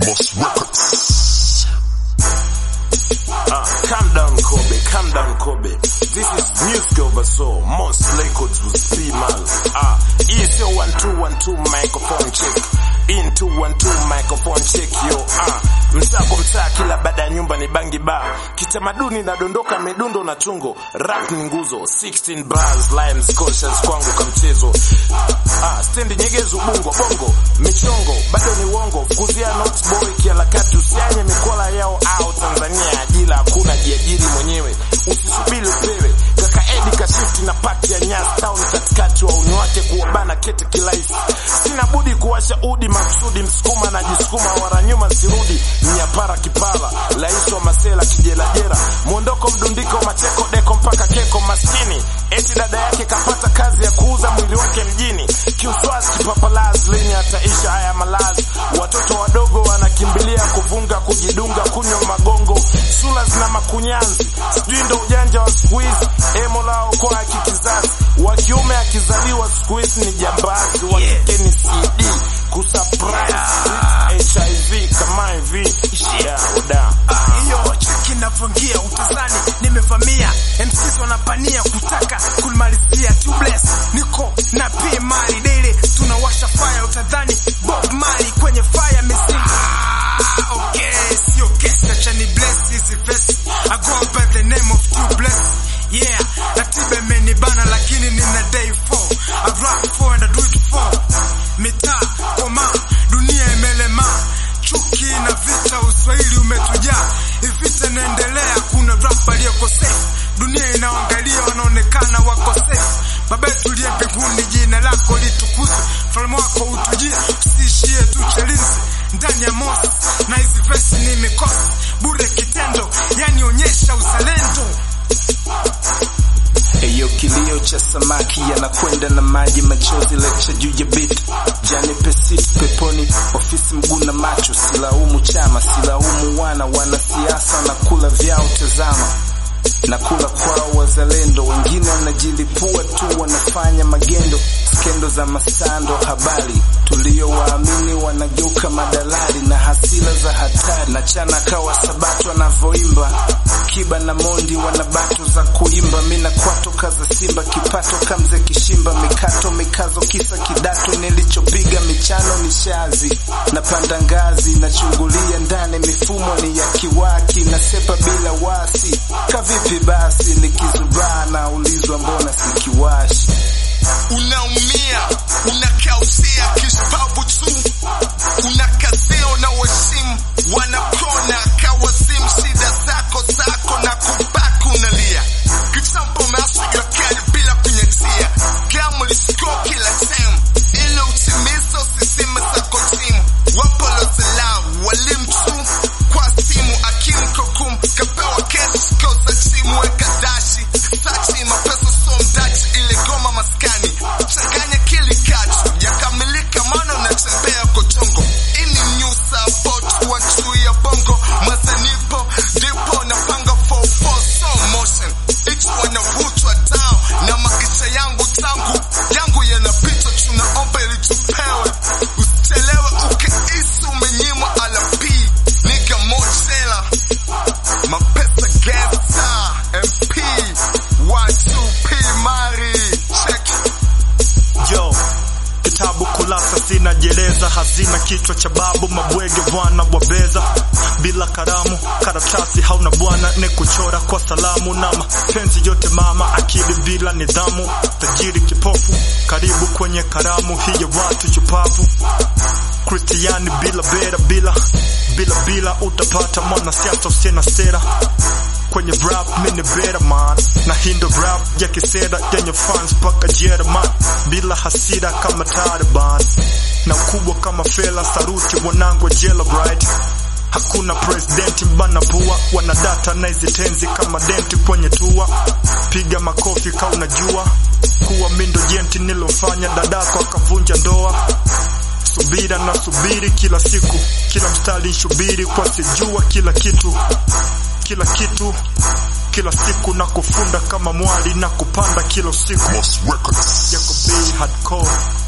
Moss Records. Ah, calm down Kobe, calm down Kobe. This is music over soul. Most records with P Mal. Ah, hii sio 1212 microphone check. In 212 microphone check yo. Ah, msako mtaa kila baada ya nyumba ni bangi bar. Kitamaduni nadondoka midundo na chungo. Rap ni nguzo. 16 bars, lines, conscious kwangu kamchezo. Ah, stendi nyegezo bungo bongo. Michongo, bado ni wongo. Kuzia not boy kialakati usianye mikola yao au Tanzania ajira hakuna jiajiri mwenyewe. Usisubiri upewe. Kaka Edi kashifti na pati ya Nyas town katikati wa uni wake kuwabana kete kilaifu. Sina budi kuwasha udi maksudi msukuma na jisukuma wara nyuma sirudi mnyapara kipara rais wa masela kijelajera mwondoko mdundiko macheko deko mpaka keko maskini eti dada yake kapata kazi ya kuuza mwili wake mjini kiuswazi kipapalazi lini ataisha haya malazi watoto wadogo wanakimbilia kuvunga kujidunga kunywa magongo sula zina makunyanzi sijui ndo ujanja wa siku hizi emo lao kwa kikizazi wa kiume akizaliwa siku hizi ni jambazi wa kike ni cd kusurprise hiv kama hivi yeah, oda hiyo cheki inavyoingia utazani nimevamia MCs wanapania kutaka kumalizia tubeless niko na P Mali daily tunawasha fire utadhani Bob Marley kwenye fire missing ah, okay sio kesi acha ni bless hizi verse I go by the name of tubeless yeah ratiba imenibana lakini nina day 4 I rap for and I do it for mitaa koma dunia imelema chuki na vita uswahili umetujaa ivita inaendelea kuna rap aliyoko safe dunia inaangalia wanaonekana wako safe baba yetu uliye mbinguni jina lako litukuzwe falme wako utujie usiishie tu chalinzi ndani ya mosi na hizi vesi ni mikosi bure kitendo yani onyesha uzalendo Eyo kilio cha samaki yanakwenda na maji machozi lecture juu ya beat jani pesit peponi ofisi mguu na macho silaumu chama silaumu wana wanasiasa na kula vyao tazama na kula kwao wazalendo wengine wanajilipua tu wanafanya magendo skendo za masando habari tuliowaamini wanageuka madalali na hasila za hatari na chana kawa sabato wanavyoimba kiba na mondi wana bato za kuimba mina kwato kaza simba kipato kamze kishimba mikato mikazo kisa kidato nilichopiga michano ni shazi napanda ngazi nachungulia ndani mifumo ni ya kiwaki nasepa bila wasi kavipi basi nikizubaa naulizwa mbona sikiwashi unaumia unakausia kispabu tu unakazia unawasimu wanakona kawasimu shida zako zako na kubaki unalia kitambo umeasiga kali bila kunyatia gamu lisiko kila sehemu ili utimize usisime zako timu wapolozelau walimu tu kwa simu akimu kokum kapewa kesi koza timu weka dashi sachi mapesa so mdachi ile goma maskani changanya kili katu yakamilika maana unatembea kotongo ini new support wa chui ya bongo mazanipo ndipo napanga for for slow motion it's wanavutwa down na maisha yangu tangu yangu yanapita tunaomba ili tupewe usichelewe ukeisi umenyimwa alapi niga motela mapesa gangsta mp 12p mari check Yo, kitabu kulasa zinajeleza, hazina kichwa cha babu, mabwege bwana wabeza, bila karamu, karatasi hauna bwana, ne kuchora kwa salamu na mapenzi yote mama, akili bila nidhamu, tajiri kipofu, karibu kwenye karamu hii ya watu shupavu Kristiani bila bera bila bila bila utapata mwanasiasa usiye na sera kwenye rap mini better man na hindo rap ya kisera yenye fans paka Jerman bila hasira kama Taliban na ukubwa kama Fela saruti wanangu jela bright Hakuna presidenti bana pua, wanadata na hizi tenzi kama denti kwenye tua. Piga makofi ka unajua kuwa mindo jenti nilofanya dadako akavunja ndoa subira na subiri kila siku, kila mstari shubiri kwa sijua kila kitu, kila kitu, kila siku na kufunda kama mwali na kupanda kila siku Moss Records. yako bei hardcore